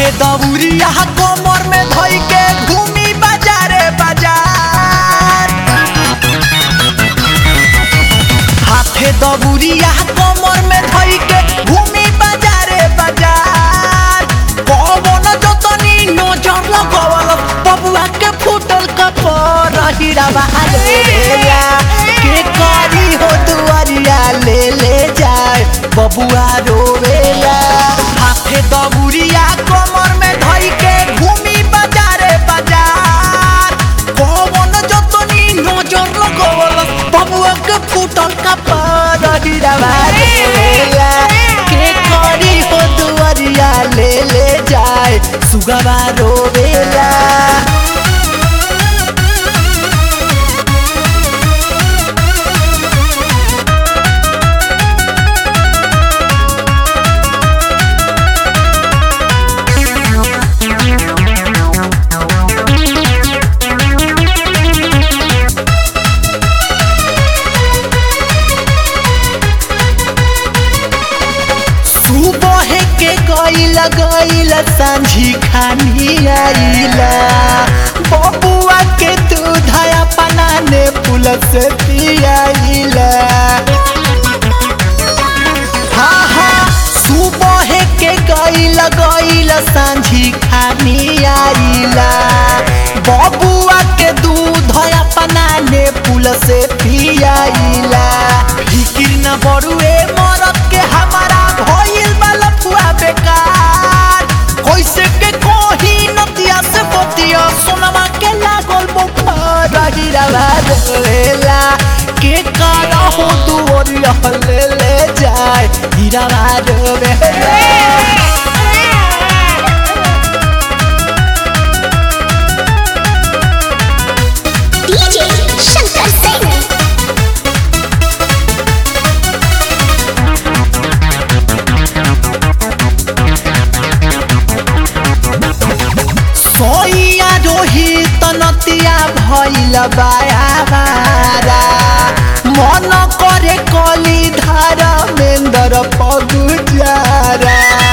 हाथे दौरिया कमर में धई के घूमी बाजारे बाजार हाथे दबुरिया कमर में धई के घूमी बाजारे बाजार कौन जतनी नजर लगवल बबुआ के फूटल कपर हीरा बहारेला के करी हो दुआरिया ले ले जाए बबुआ रोवेला हाथे दबुरिया कमर में धई के घूमी बाजारे बाजार कौन जतनी नजर लगवल बबुआ के फूटल कपर हीरा बहारेला के करी हो दुआरिया ले ले जाए सुगवा रोवेला सुबह के गईला गईला सांझी खानी आईला बबुआ के दूध अपना ने पुल से पियाईला हाँ हाँ सुबह के गईला गईला सांझी खानी आईला बबुआ के दूध अपना ने पुल से पियाईला फिकिर न बड़ुए मरद के हमारा भइल बा लफुआ बेकार कैसे के कोही नतिया से बतिया सोनमा के लागल बुखार हीरावा रोवेला के काला हो दुवरिया ले ले जाए हीरावा रोवेला DJ Shankar Singh. सोइया रोहित नतिया भइल बायाबारा मन करे कली धारा मेन्दर पगुजारा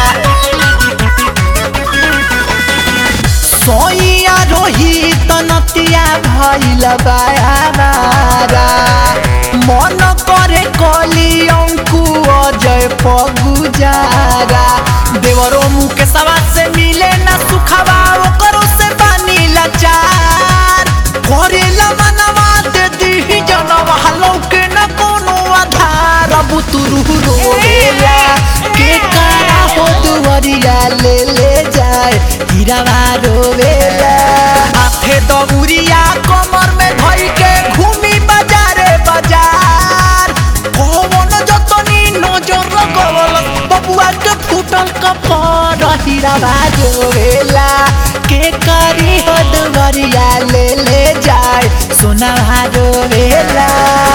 सोइया रोहित नतिया भइल बायाबारा मन करे कली अंकु अजय पगुजारा देवरो मुके सवा से मिले ना सुखवा ओकरो से बानी लाचार करेला मनवा दे दी जनवा लौके न कोनो आधार बुतुरु रोवेला के कारा हो दुवरिया ले ले जाए हीरावा रोवेला हाथे दबुरिया कमर में धई के घूमी बाजारे बाजार कौन जतनी नजर लगवल बबुआ के फूटल कपर हीरावा रोवेला के करी हो दुवरिया ले ले जाए सोना रोवेला